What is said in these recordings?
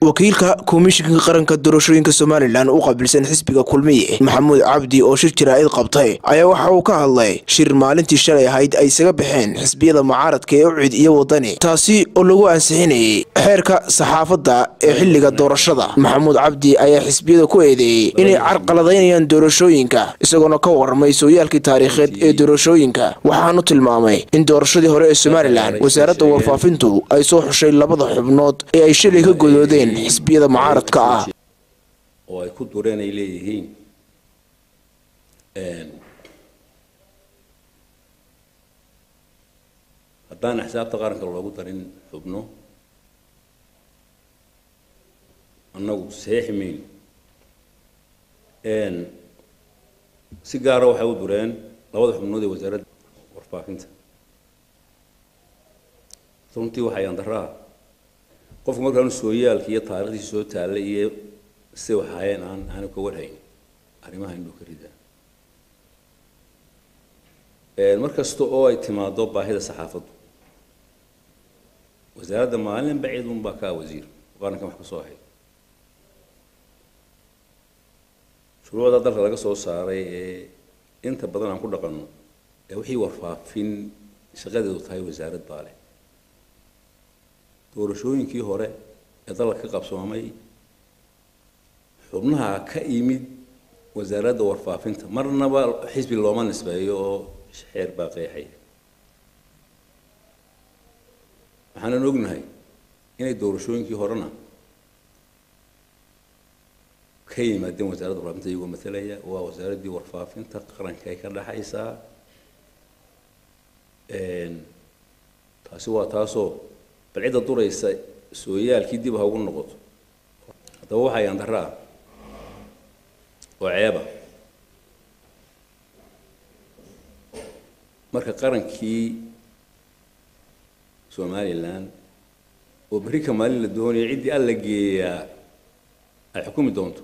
wakiilka komishinka qaranka doorashooyinka somalilan u qaabilsan xisbiga kulmiye maxamuud cabdi oo shir jaraa'id qabtay ayaa waxa uu ka hadlay shir maalintii shalay ahayd ay isaga baxeen xisbiyada mucaaradka ee ucid iyo wadani taasi oo lagu ansixinayay xeerka saxaafadda ee xilliga doorashada maxamuud cabdi ayaa xisbiyada ku eedeeyey inay carqaladaynayaan doorashooyinka isagoona ka warramay sooyaalkii taariikheed ee doorashooyinka waxaanu tilmaamay in doorashadii hore ee somalilan wasaaradda warfaafintu ay soo xushay labada xubnood ee ay shalay ka godoodeen xisbiyada mucaaradka ah oo ay ku dureen ay leeyihiin haddaan xisaabta qaranka loogu darin xubno annagu saxiixi mayno si gaara waxay u dureen labada xubnood ee wasaaradda warfaafinta runtii waxay andaraha qofku markaanu sooyaalki iyo taarikhdiisi soo taallay iyo siday wax ahaayeen aan aanu ka warhayn arrimaha inuu ka ridaa mar kasta oo ay timaado baahida saxaafaddu wasaaradda maalin baciid un baa ka wasiir qarankan wax ka soo ahay shuruucda dalka laga soo saaray ee inta badan aan ku dhaqanno ee wixii warfaafin shaqadeedu tahay wasaarad baa leh doorashooyinkii hore ee dalka ka qabsoomay xubnaha ka yimid wasaaradda warfaafinta marnaba xisbi looma nisbeeyo oo xeer baa qeexaya waxaanan ognahay inay doorashooyinkii horena ka yimaadeen wasaaradda warfaafinta iyagoo matalaya waa wasaaraddii warfaafinta qaranka ay ka dhexaysaa taasi waa taasoo bal cidda duraysa sooyaalkii dib ha ugu noqoto haddaba waxaa yandara ah oo ceeba marka qarankii somalilan oo berri ka maalin la doonayo ciddii alla geeyaa ay xukumi doonto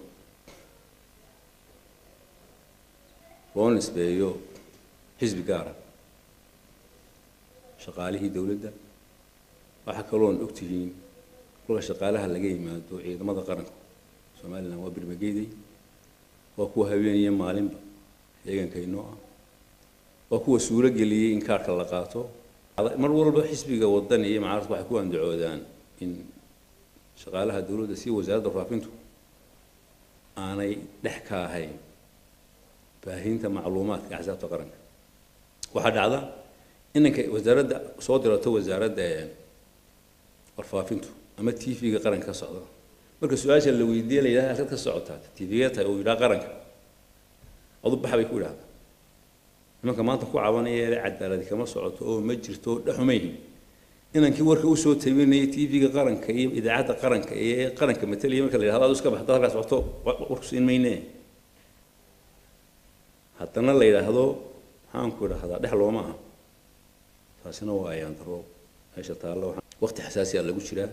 loo nisbeeyo xisbi gaara shaqaalihii dowladda waxaa kaloon og tihiin kolka shaqaalaha laga yimaado ciidamada qaranka somalilan waa birmageeday waa kuwa habeeniya maalinba deegaankaynoo ah waa kuwa suuro geliyey in kaarhka la qaato mar walba xisbiga wadani iyo mucaaradku waxay ku andacoodaan in shaqaalaha dowladda si wasaaradda warfaafintu aanay dhex ka ahayn baahinta macluumaadka axsaabta qaranka waxaa dhacda inanka wasaaradda soo dirato wasaaradda warfaafintu ama t v-ga qaranka ka socda marka su-aasha la weydiiye la yidhaha halkaad ka socotaa t v-ga tahay uu yidhaha qaranka adu baxa bay ku yidhahdaa nimanka maanta ku cabanaya ee cadaaladi kama socoto oo ma jirto dhexumayhin inankii warka usoo tabinaya t v-ga qaranka iyo idaacadda qaranka ee qaranka matalaya marka la yidhahdo adu iska baxda halkaa socoto warku siin mayne haddana la yidhaahdo maxaanku idhahdaa dhex looma aha taasina waa ayaan daro meesha taallo waqti xasaasi a lagu jiraa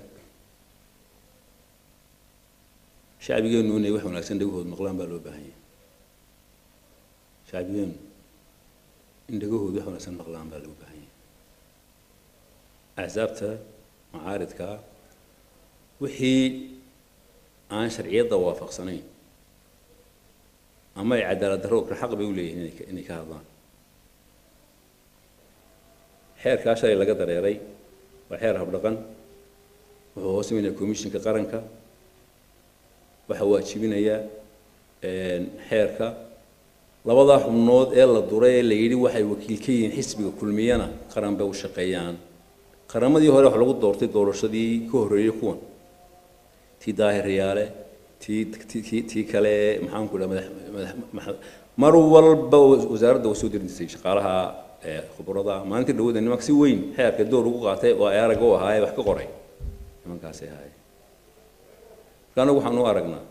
shacbigeenu inay wax wanaagsan dhagahood maqlaan baa loo baahan yahay shacbigeenu in dhagahood wax wanaagsan maqlaan baa loo baahan yahay axsaabta macaaridka wixii aan sharciyadda waafaqsanayn ama ay cadaalad darro kale xaq bay u leeyihiin inay ka hadlaan xeerkaa shalay laga dareeray waa xeer habdhaqan wuxuu hoos imanaya commishinka qaranka waxaa waajibinaya xeerka labadaa xubnood ee la duray ee la yidhi waxay wakiil ka yihiin xisbiga kulmiyana qaran bay u shaqeeyaan qaramadii hore wax lagu doortay doorashadii ka horreeyey kuwan tii daahiryaale tii tii tii kale maxaanku dhaha madax madax mar walba wasaaradda way soo dirin jirtay shaqaalaha khubrada maalintii dhawada nimanka si weyn xeerka door ugu qaatay oo ay aragga u ahaaye wax ka qoray nimankaasay ahaayeen marka anagu waxaan u aragnaa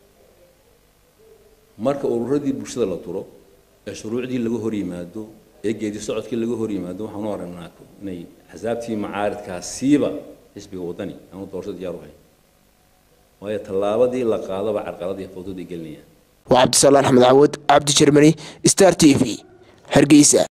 marka ururadii bulshada la duro ee shuruucdii laga hor yimaado ee geedi socodkii laga hor yimaado waxaan u aragnaa inay axsaabtii macaaridkaasiiba xisbiga waddani aanu doorasho diyaar u hayn waayo tallaabadii la qaadaba carqaladii fawdada gelinayaan waa cabdisalaan axmed cawad cabdi jermani star t v hargeysa